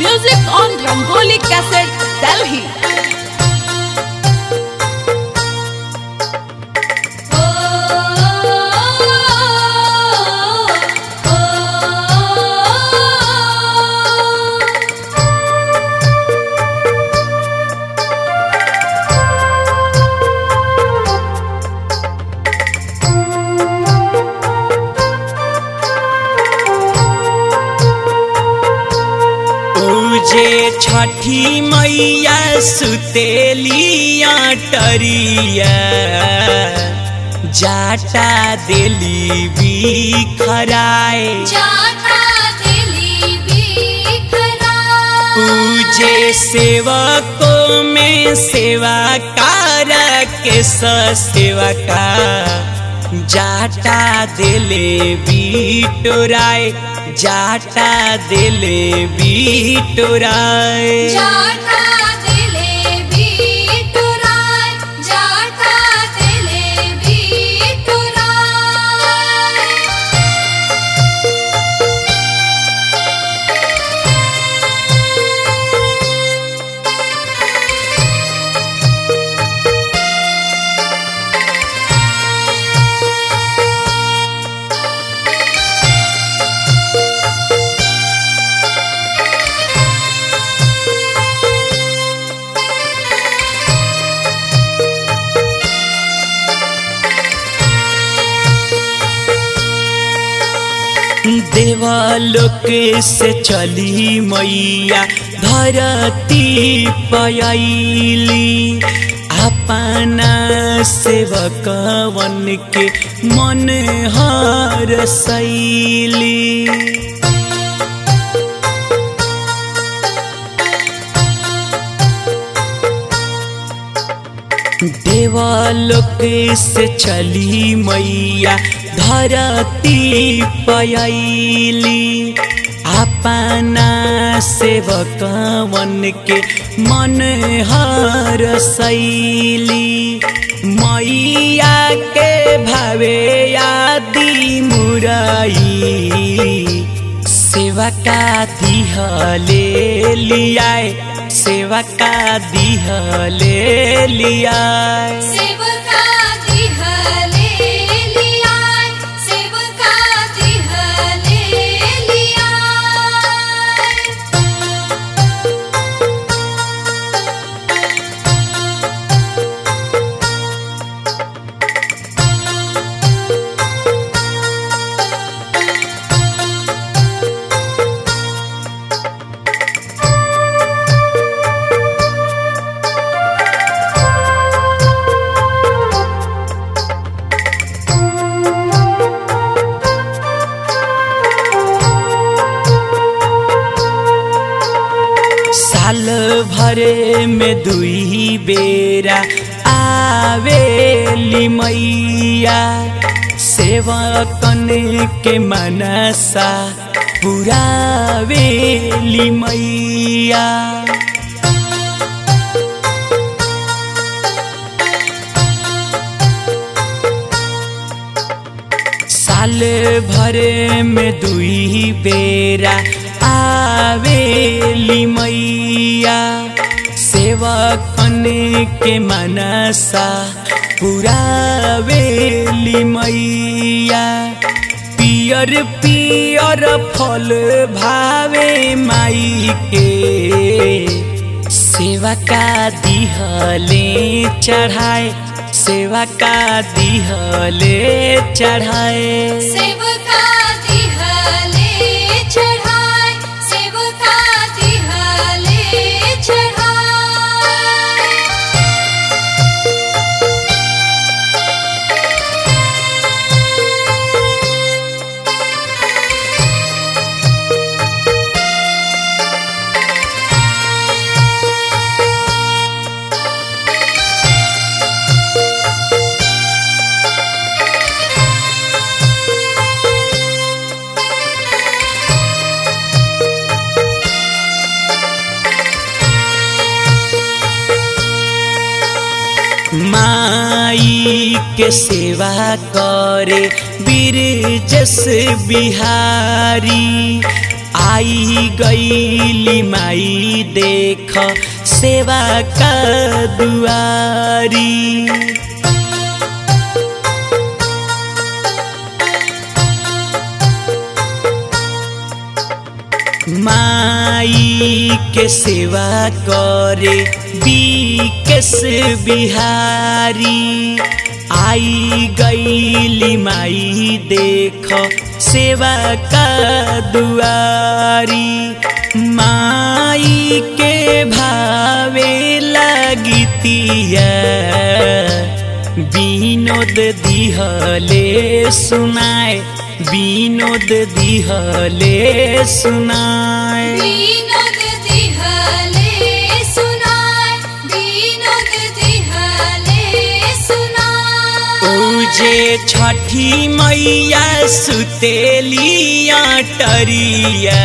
Music on Rangoli Cassette, Delhi. पूजे छठी मैया सुतेलिया टरिया जाटा दिली बिखराए जाता दिली बिखरा पूजे सेवकों में सेवा कार के सेवा का जाटा दिले बिटोराए जाटा दिले बिटोराए जाता दिले बिटुराय जाता दिले बिटुराय देवालोक से चली मैया धरती पयली अपना सेवकवन के मन हर सैली देवालोक से चली मैया धरती पयली अपना सेवकवन के मन हर सैली मैया के भावे आदि मुरई सेवा का दिहले लियाए सेवा का दिहले लियाए सेवका दिहले लियाय सेवका दिहले लियाय साल भरे में दुई बेरा आवेली मैया सेवकन के मनसा पुरावेली मैया साल भर में दुई बेरा आवेली मैया सेवकन के मनसा पुरावेली मैया पियर पियर फल भावे माई के सेवा का दिहले चढ़ाए सेवा का दिहले चढ़ाए सेवका दिहले चढ़ाय सेवका दिहले चढ़ाय माई के सेवा करे बीर जस बिहारी आई गईली माई देख सेवा का दुआरी माई के सेवा करे बीकेस बिहारी आई गईली माई देख सेवा का दुआरी माई के भावे लगतिया विनोद दिहले सुनाए विनोद दिहले सुनाए विनोद दिहले सुनाय विनोद दिहले सुनाय पूजे छठी मैया सुतेली अटरिया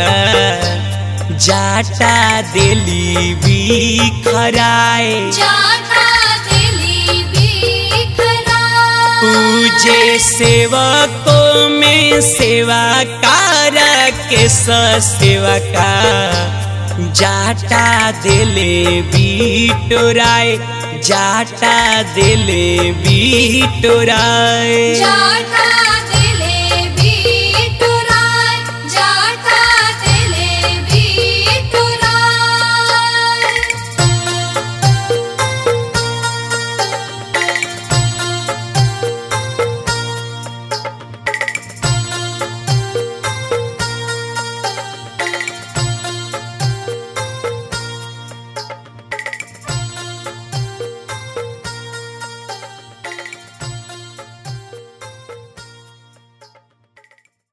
जाटा देली बिखराए जाता दिली बिखरा पूजे सेवकों में सेवा कार के सेवा का जाटा दिले बिटोराए जाटा दिले बिटोराए जाता